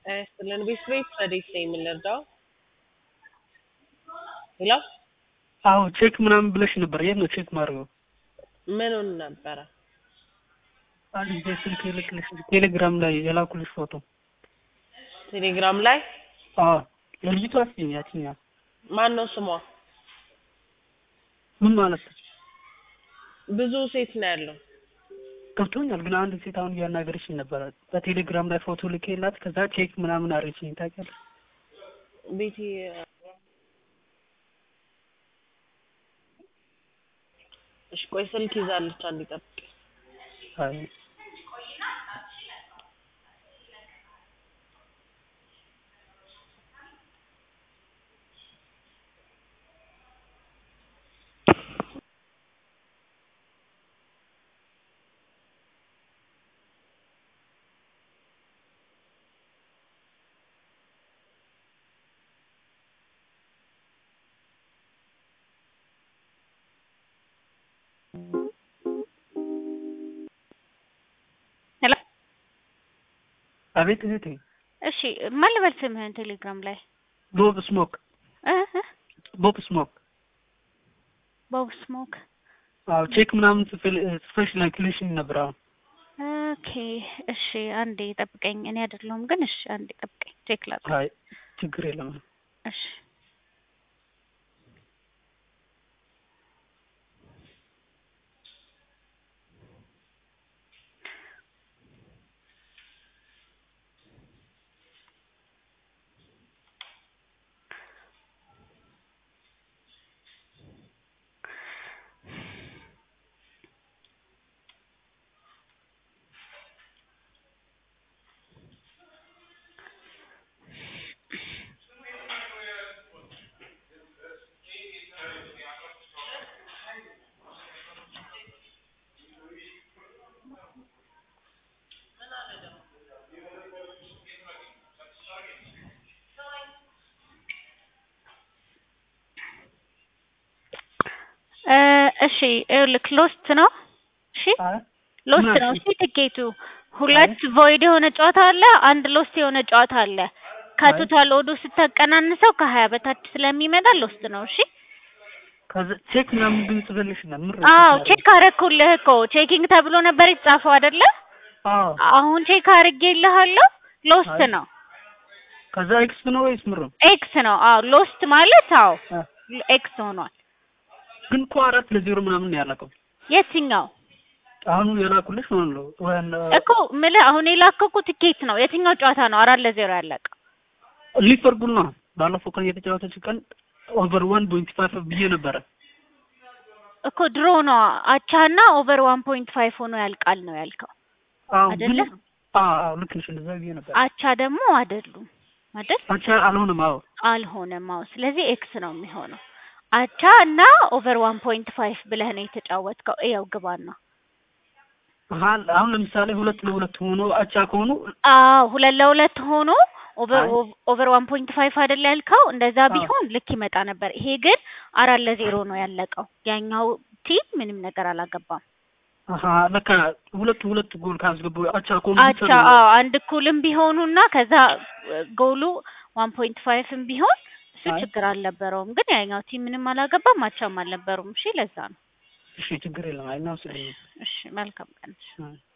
ጤና ይስጥልን። ቤት ቤት ረዴት ነው የምንረዳው? ሄሎ አዎ ቼክ ምናምን ብለሽ ነበር። የት ነው ቼክ ማድረገው? ምኑን ነበረ? አንድ ጊዜ ስልክ ልክልሽ ቴሌግራም ላይ የላኩልሽ ፎቶ። ቴሌግራም ላይ አዎ የልጅቷ እስኪ ያችኛ ማን ነው ስሟ? ምን ማለት ነው? ብዙ ሴት ነው ያለው። ገብቶኛል፣ ግን አንድ ሴት አሁን እያናገረችኝ ነበረ። በቴሌግራም ላይ ፎቶ ልኬላት ከዛ ቼክ ምናምን አረችኝ። ታውቂያለሽ? ቤቴ እሺ፣ ቆይ ስልክ ይዛለች። አንድ ጠብቅ። አይ ሄሎ አቤት እህቴ። እሺ ማን ልበል ስምህን ቴሌግራም ላይ ቦብ ስሞክ እ እ ቦብ ስሞክ። ቦብ ስሞክ አዎ ቼክ ምናምን ጽፌ- ጽፈሽ ላክልሽኝ ነበር። አሁን ኦኬ እሺ አንዴ ጠብቀኝ እኔ አይደለሁም ግን እሺ አንዴ ጠብቀኝ ቼክ ላድርግ አይ ችግር የለም። እሺ እ እሺ ይኸውልህ ሎስት ነው እሺ አይ ሎስት ምን ነው አልሽኝ? እሺ ትኬቱ ሁለት ቮይድ የሆነ ጨዋታ አለ አንድ ሎስት የሆነ ጨዋታ አለ ከቶታል ኦዶ ስታቀናንሰው ከሀያ በታች ስለሚመጣ ሎስት ነው እሺ ከዛ ቼክ ምናምን ግን ጽፈልሽ ነው ምን አዎ ቼክ አረኩልህ እኮ ቼኪንግ ተብሎ ነበር የተጻፈው አይደለ አዎ አሁን ቼክ አድርጌልሃለሁ ሎስት አይ። ነው ከዛ ኤክስ ነው ወይስ ምር ነው? ኤክስ ነው አዎ ሎስት ማለት አዎ አ፣ ኤክስ ሆኗል ግን እኮ አራት ለዜሮ ምናምን ነው ያለቀው። የትኛው አሁን የላኩልሽ ማለት ነው ወን እኮ ምልህ አሁን የላከኩ ትኬት ነው የትኛው ጨዋታ ነው አራት ለዜሮ ያለቀው ሊቨርፑል ነው ባለፈው ቀን የተጫወተች ቀን ኦቨር ዋን ፖይንት ፋይቭ ብዬ ነበረ። እኮ ድሮ ነው አቻና ኦቨር ዋን ፖይንት ፋይቭ ሆኖ ያልቃል ነው ያልከው አዎ ግን አይደለ? አዎ አዎ ልክ ነሽ፣ እንደዛ ብዬ ነበር። አቻ ደግሞ አይደሉም አይደል አቻ አልሆነም። አዎ አልሆነም አዎ ስለዚህ ኤክስ ነው የሚሆነው አቻ እና ኦቨር ዋን ፖይንት ፋይቭ ብለህ ነው የተጫወትከው ይኸው ግባና አሀ፣ አሁን ለምሳሌ ሁለት ለሁለት ሆኖ አቻ ከሆኑ አዎ ሁለት ለሁለት ሆኖ ኦቨር አይ። ኦቨር ዋን ፖይንት ፋይቭ አይደል ያልከው እንደዛ አዎ። ቢሆን ልክ ይመጣ ነበር ይሄ ግን አራት ለዜሮ ነው ያለቀው ያኛው ቲም ምንም ነገር አላገባም አሀ ለካ ሁለት ሁለት ጎል ካስገቡ አቻ ከሆኑ አቻ አዎ አንድ እኩልም ቢሆኑና ከዛ ጎሉ ዋን ፖይንት ፋይቭም ቢሆን እሱ አይ። ችግር አልነበረውም ግን ያኛው ቲም ምንም አላገባም አቻም አልነበሩም እሺ ለዛ ነው እሺ ችግር የለም። አይናው ስለኝ እሺ መልካም ቀን አይ